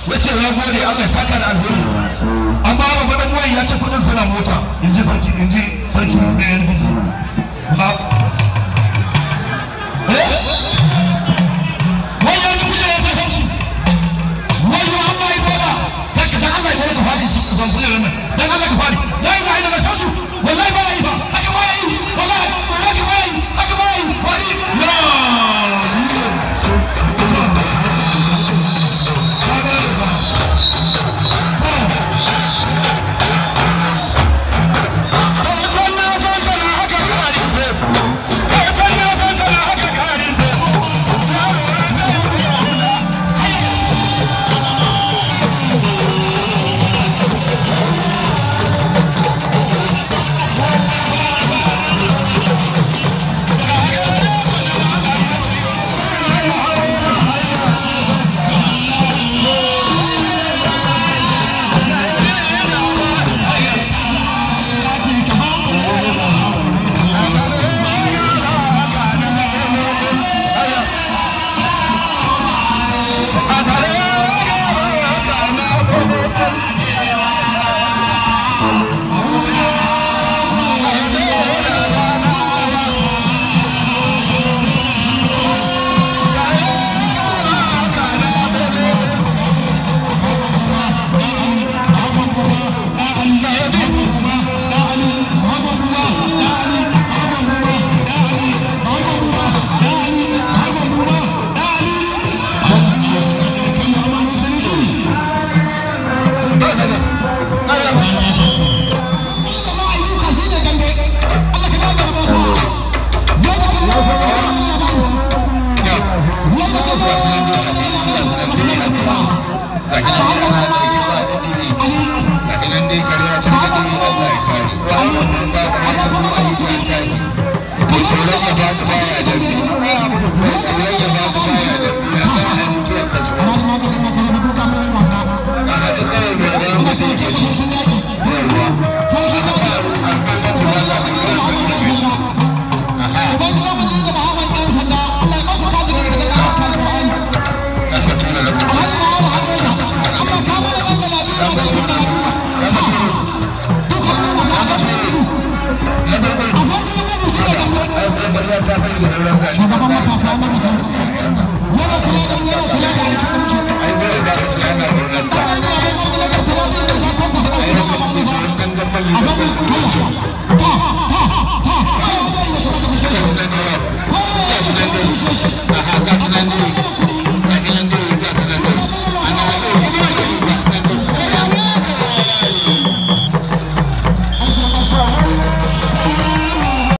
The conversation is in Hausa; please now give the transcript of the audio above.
ya ce ya gode Allah ya saka da alheri amma ba faɗin wai ya ce kuɗin suna mota in ji sarki in ji sarki na NBC ba eh wai ya ji kujerar ta sauci wai ya Allah ya bola zaka dan Allah ya bola ka fadi shi ban kujerar nan dan Allah ka fadi la ilaha illallah sauci wallahi ba yi ba haka ba yi wallahi wallahi ba yi haka ba yi fadi la shugaban matasa na musamman